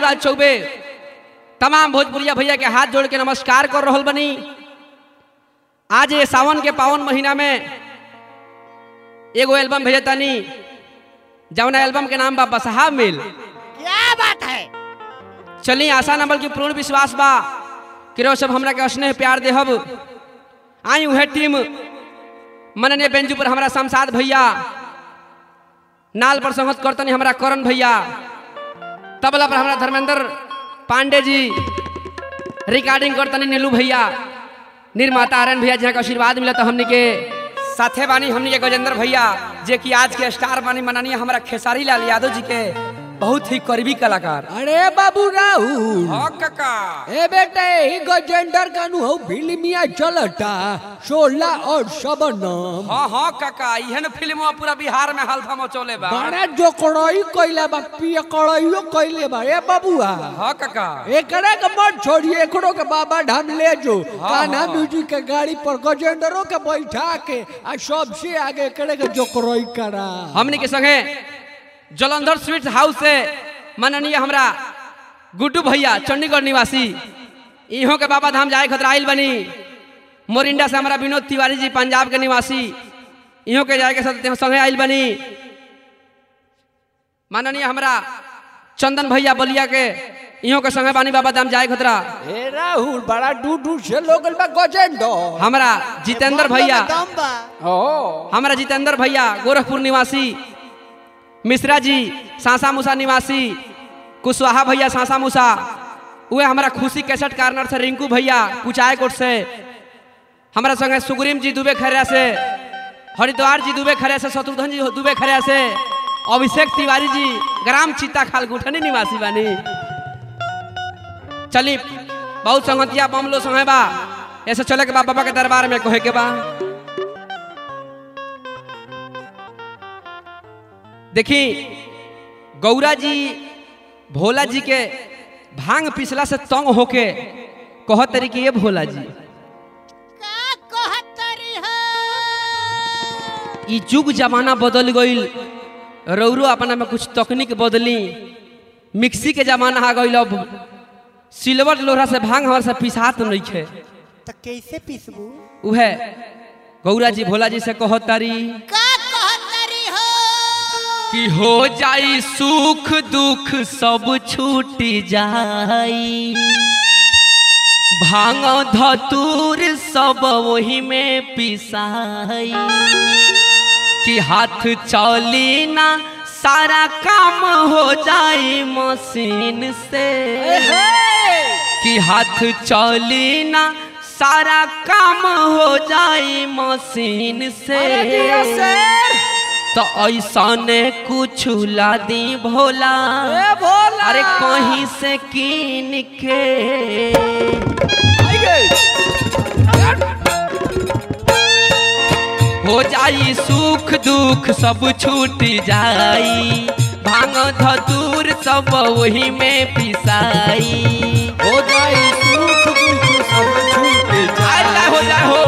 राज चौबे तमाम भोजपुरिया भैया के हाथ जोड़ के नमस्कार कर रहल बनी आज ये सावन के पावन महीना में एगो एल्बम भेजतानी जौना एल्बम के नाम बा बसहा मिल क्या बात है चली आशा नंबर की पूर्ण विश्वास बा कि रो सब हमरा के स्नेह प्यार देहब आई उहे टीम मननीय बेंजू पर हमरा शमशाद भैया नाल पर संगत करतनी हमरा करण भैया तबला पर हमरा धर्मेंद्र पांडे जी रिकॉर्डिंग करतनी नीलू भैया निर्माता आर्यन भैया जहाँ का आशीर्वाद मिला तो हमनी के साथे बानी हमनी के गजेंद्र भैया जे कि आज के स्टार बानी माननीय हमरा खेसारी लाल यादव जी के बहुत ही करीबी कलाकार अरे बाबू राहुल हाँ काका ए बेटे ही गजेंडर का नु हो फिल्मिया चलता सोला और सबनम हाँ हाँ काका इहन फिल्म पूरा बिहार में हल्फा मचौले बा बड़ा जो कड़ाई कइले बा पिया कड़ाइयो कइले बा ए बाबूआ हाँ काका एकरा के मत छोड़िए एकरो के बाबा धाम ले जो कान्हा म्यूजिक के गाड़ी पर गजेंडरो के बैठा के आ सबसे आगे एकरे के जो कड़ाई करा हमनी के संगे जलंधर स्वीट हाउस से माननीय हमरा गुड्डू भैया चंडीगढ़ निवासी इहों के बाबा धाम जाए खतरा आइल बनी मोरिंडा से हमारा विनोद तिवारी जी पंजाब के निवासी इहों के जाए के साथ संगे आइल बनी माननीय हमरा चंदन भैया बलिया के इहों के संगे बानी बाबा धाम जाए खतरा ए राहुल बड़ा दूर दूर से लोग बा गजेंडर हमरा जितेंद्र भैया दम बा ओ हमारा जितेंद्र भैया गोरखपुर निवासी मिश्रा जी सासा मूसा निवासी कुशवाहा भैया सासा मूसा उहे हमारा खुशी कैसेट कार्नर से रिंकू भैया कुचाय कोट से हमारा संगे सुग्रीम जी दुबे खरिया से हरिद्वार जी दुबे खरिया से शत्रुघ्न जी दुबे खरिया से अभिषेक तिवारी जी ग्राम चित्ता खाल गुठनी निवासी बानी चली बहुत संगतिया बमलो संगे बा ऐसे चले के बा बाबा के दरबार में कहे के बा देखी गौरा जी भोला जी के भांग पिसला से तंग होके कहत तरी कि ये भोला जी का कहतरी हो ई युग जमाना बदल गईल रौरो अपना में कुछ तकनीक बदली मिक्सी के जमाना आ गईल अब सिल्वर लोढ़ा से भांग हमारे से पिसात नहीं खे तो कैसे पीसबू उहे गौरा जी भोला जी से कहत तारी का कहतरी हो कि हो जाई सुख दुख सब छूट जाई भांग धतूर सब वही में पिसाई कि हाथ चली ना सारा काम हो जाई मशीन से कि हाथ चली ना सारा काम हो जाई मशीन से तो ऐसने कुछ ला दी भोला भोला अरे कहीं से कीन के हो जाई सुख दुख सब छूट जाई भांग धतूर सब वही में पिसाई हो जाई सुख दुख सब छूट अल्लाह हो जा हो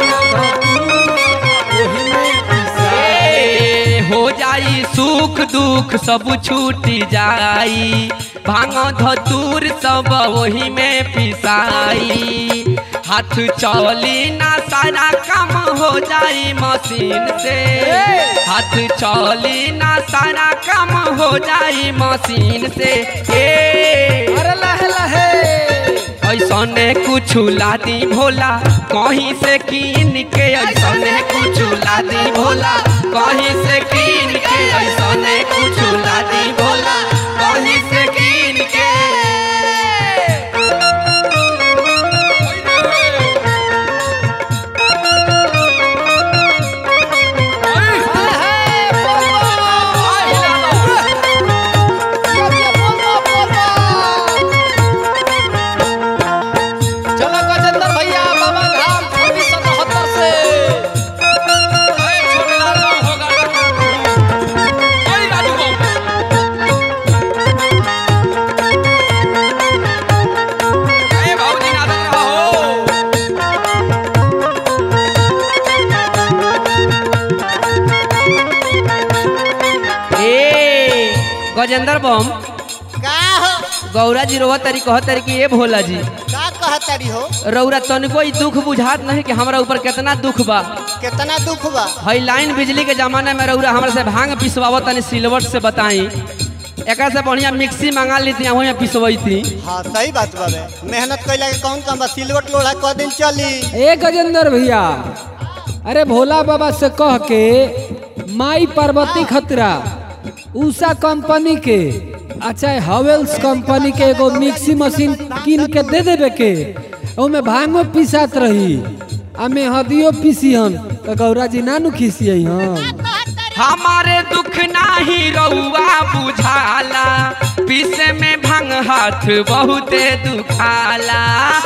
ओही में पिसाई। ए, हो जाई सुख दुख सब छूट जाई भांग धतूर सब वही में पिसाई हाथ चली ना सारा काम हो जाई मशीन से हाथ चली ना सारा काम हो जाई मशीन से ए अरे लहे लहे ऐसने कुछ लादी भोला कहीं से कीन के ऐसने कुछ लादी भोला कहीं से कीन के ऐसने कुछ लादी भोला कहीं से कीन के चलो गजेंद्र भैया बाबा धाम उन्नीस सौ बहत्तर से गजेंद्र बम का हो गौरा जी रोवत तरी कहत तरी कि ए भोला जी का कहतरी हो रौरा तनिको ई दुख बुझात नहीं कि हमरा ऊपर कितना दुख बा कितना दुख बा हई लाइन बिजली के जमाने में रौरा हमरा से भांग पिसवावत तनी सिलवट से बताई एकरा से बढ़िया मिक्सी मंगा ली थी वहीं पिसवई थी हाँ सही बात बा बे मेहनत कैला के कौन काम बा सिलवट लोढ़ा क दिन चली ए गजेंद्र भैया अरे भोला बाबा से कह के माई पार्वती खतरा उषा कंपनी के अच्छा हवेल्स कंपनी के एगो मिक्सी मशीन किन के दे देवे के ओमे भांगो पिसात रही आ मेहदियो पिसिहन तो गौरा जी नानू खिसियई हन हमारे दुख नाही रउआ बुझाला पीसे में भंग हाथ बहुते दुखाला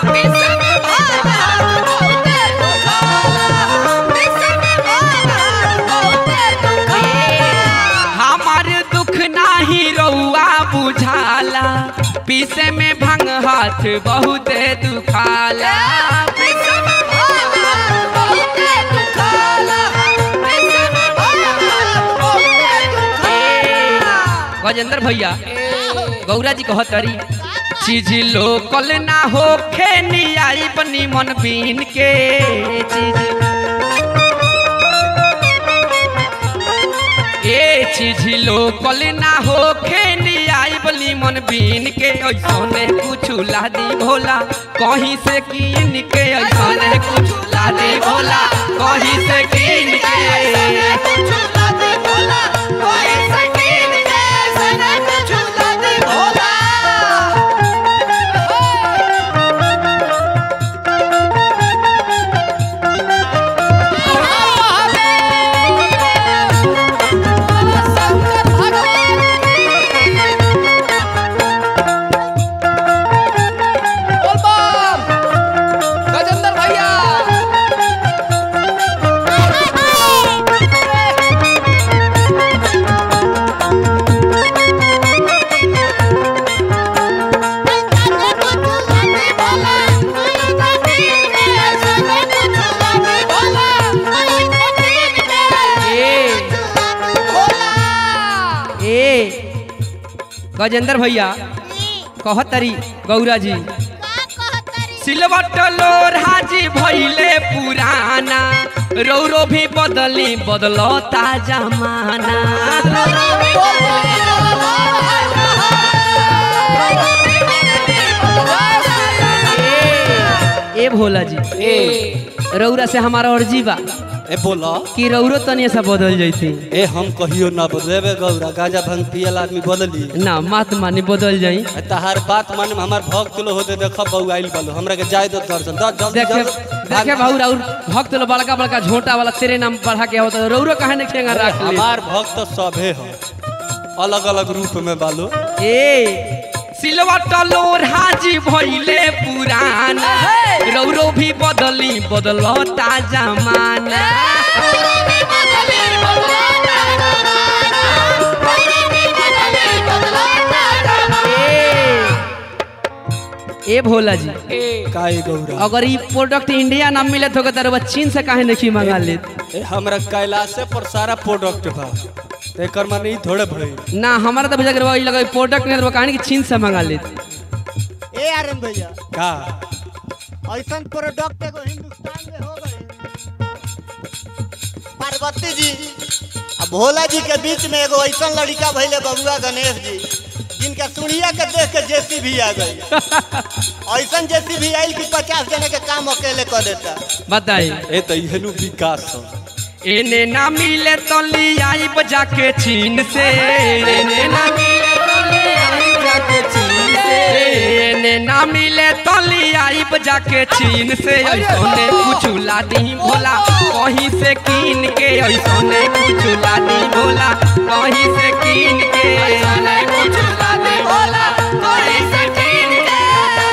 हमारे दुख नाही रउआ बुझाला पीसे में भंग हाथ बहुते दुखाला गजेंद्र भैया गौरा जी कहत तरी चीज लोकल ना हो खेनी आई बनी मन बीन के चीज ए चीज लोकल ना हो खेनी आई बनी मन बीन के ऐसने कुछ लादी भोला कहीं से कीन के ऐसने कुछ लादी भोला कहीं से कीन के गजेंद्र भैया ए गजेंद्र भैया कहत तरी गौरा जी सिलवट लोढ़ा जी भैले पुराना रौरो भी बदली बदलता जमाना ए भोला जी ए रौरा से हमारा अर्जी बा ए बोला कि रौरो तनी सा बदल जैती ए हम कहियो ना बदलेबे गौरा गाजा भांग पियल आदमी बदली ना मात मानी बदल जाई ए तहार बात माने में हमार भक्त लो होते देख बउ आइल बालो हमरा के जाय दो दर्शन द जल्दी देखे जल्दी देखे भाऊ राउर भक्त लोग बड़का बड़का झोटा वाला तेरे नाम बढ़ा के होता रौरो कहे ने खेंगा अरे रख ले हमार भक्त सभे हो अलग अलग रूप में बालो ए सिलवट लोढ़ा जी भइले पुराना रौरो भी बदली बदलता जमाना ए ए भोला जी काहे गौरा अगर ई प्रोडक्ट इंडिया ना मिले तो तर चीन से काहे नहीं मंगा ले ए हमरा कैलाशे पर सारा प्रोडक्ट बा ते एकर माने ई थोड़े भई ना हमारा तो बुझा करवा लगा प्रोडक्ट नहीं तो कहानी कि चीन से मंगा ले ए आर्यन भैया का ऐसा प्रोडक्ट एगो हिंदुस्तान में हो गए पार्वती जी आ भोला जी के बीच में एगो ऐसा लड़का भैले बबुआ गणेश जी जिनका सुनिया के देख के जेसी भी आ गई ऐसा जेसी भी आइल कि पचास जने के काम अकेले कर देता बताई ए त इहनु विकास हो एने ना मिले तो ले आई बजा के चीन से एने ना मिले तो ले आई बजा के चीन से एने ना मिले तो ले आई बजा के चीन से ऐसोने कुछ लादी भोला कहीं से कीन के ऐसोने कुछ लादी भोला कहीं से कीन के ऐसोने कुछ लादी भोला कहीं से कीन के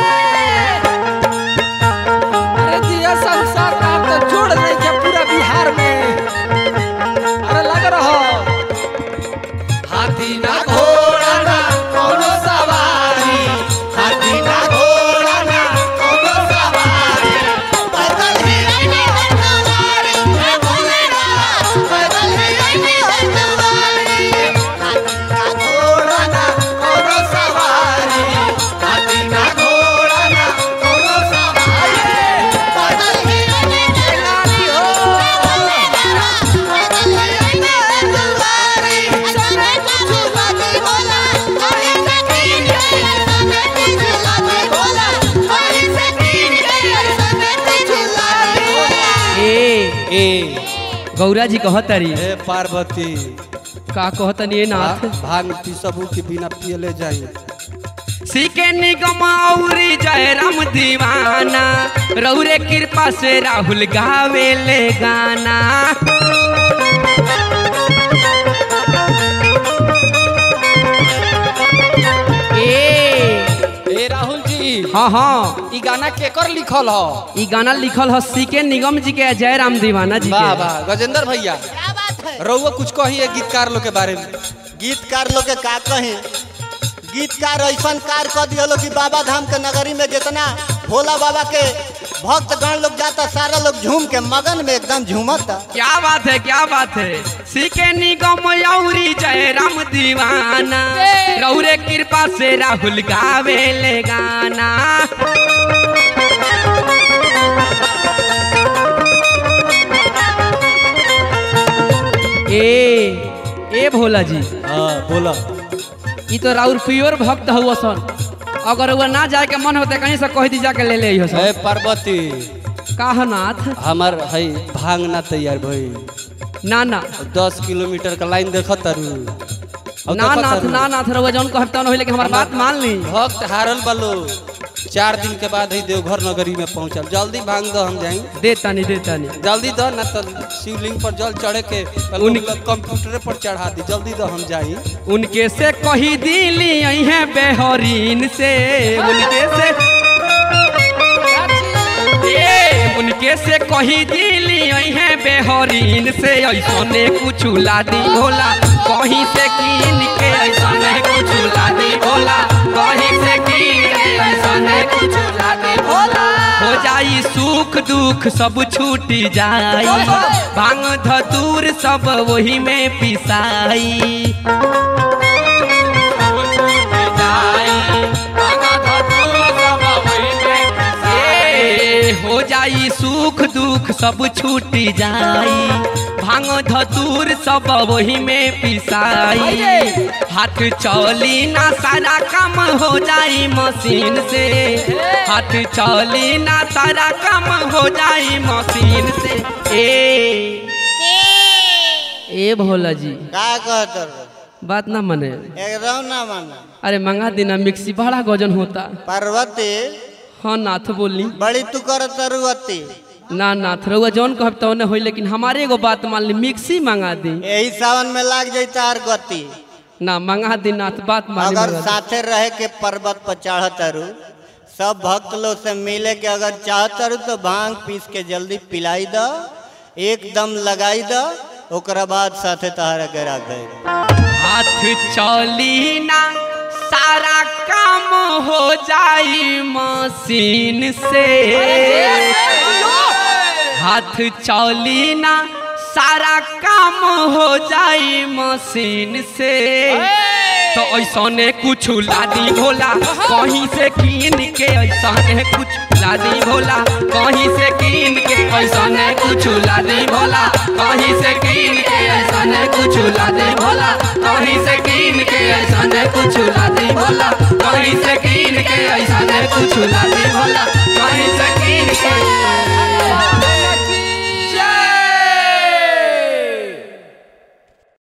अरे जिया संसार का आप तो जोड़ देंगे पूरा बिहार में अरे लग रहा हाथी ना घोड़ा ना कोनो सवारी हाथी ना घोड़ा ना कोनो सवारी घोड़ा ना कोनो सवारी गौरा जी कहतरी हे पार्वती का कहतनी ए नाथ भा- भांग पी सबू के बिना पियले जाई सीके निगम औरी जय राम दीवाना रौरे कृपा से राहुल गावे ले गाना ए ए राहुल जी हाँ हाँ ई गाना केकर लिखल ह ई गाना लिखल है सीके निगम जी के जय राम दीवाना जी वाह के वाह गजेंद्र भैया क्या बात है रउआ कुछ कहिए गीतकार लोग के बारे में गीतकार लोग के का कही गीतकार ऐसन कार कर दिया कि बाबा धाम के नगरी में जितना भोला बाबा के भक्त गण लोग जाता सारा लोग झूम के मगन में एकदम झूमता क्या बात है क्या बात है सीके निगम औरी जय राम दीवाना रौरे कृपा से राहुल गावे ले गाना ए ए भोला जी हाँ बोला ई तो राउर प्योर भक्त हुआ सन अगर वो ना जाए के मन होते कहीं से कह दी जाके ले ले हो हे सन पार्वती का है नाथ हमार है भांग ना तैयार भई ना ना दस किलोमीटर का लाइन देखत तारू अब ना देखत नाथ तारू। ना नाथ रहुआ जौन कहता न होई लेकिन हमार बात मान ली भक्त हारल बालो चार दिन के बाद ही देवघर नगरी में पहुंचल जल्दी भांग दो हम जाई दे तानी दे तानी जल्दी दो ना तो शिवलिंग पर जल चढ़े के उन- कंप्यूटर पर चढ़ा दी जल्दी दो हम जाई उनके से कही दिली है बेहरीन से उनके से ए, उनके से कही दिली है बेहरीन से ऐसा ने कुछ लादी भोला कहीं से कीन के ऐसा ने कुछ लादी भोला कहीं से कीन के ऐसा ने कुछ लादी भोला हो जाई सुख दुख सब छूटी जाई भांग धतूर सब वही में पिसाई ए, हो जाई सुख दुख सब छूट जाई भांग धतूर सब वही में पिसाई हाथ चली ना सारा काम हो जाई मशीन से हाथ चली ना सारा काम हो जाई मशीन से ए ए भोला जी का कहत बात ना मने एकदम ना माना अरे मंगा देना मिक्सी बड़ा गजन होता पार्वती हाँ नाथ बोली बड़ी तू करत रुअती ना नाथ रहुआ जौन कहब तौने होई लेकिन हमारे एगो बात मान ली मिक्सी मंगा दी यही सावन में लाग जाता हर गति ना मंगा दी नाथ बात मान ली अगर मंगा दी। साथे रहे के पर्वत पर चढ़त रू सब भक्त लोग से मिले के अगर चाहत रू तो भांग पीस के जल्दी पिलाई दो एकदम लगाई दो ओकरा बाद साथे तहरा के रखे हाथ चली ना सारा काम हो जाई मशीन से हाथ चली ना सारा काम हो जाई मशीन से तो ऐसा ने कुछ लादी भोला कहीं से कीन के ऐसा ने कुछ लादी भोला कहीं से कीन के ऐसा ने कुछ लादी भोला कहीं से कीन के ऐसा ने कुछ लादी भोला कहीं से कीन के ऐसा ने कुछ लादी भोला कहीं से कीन के ऐसा ने कुछ लादी भोला